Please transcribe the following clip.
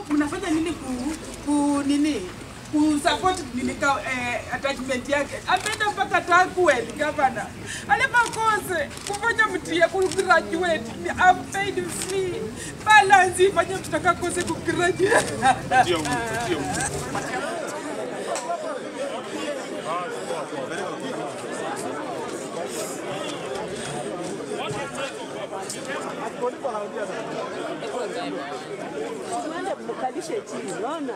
mnafanya nini ku, ku nini kusupport nini ka, eh, attachment yake ameenda mpaka Takwel gavana alimakose kufanya mtia ku graduate ni unpaid fee balance ifanye mtaka kose ku graduate Mwende mkalishe chini, unaona?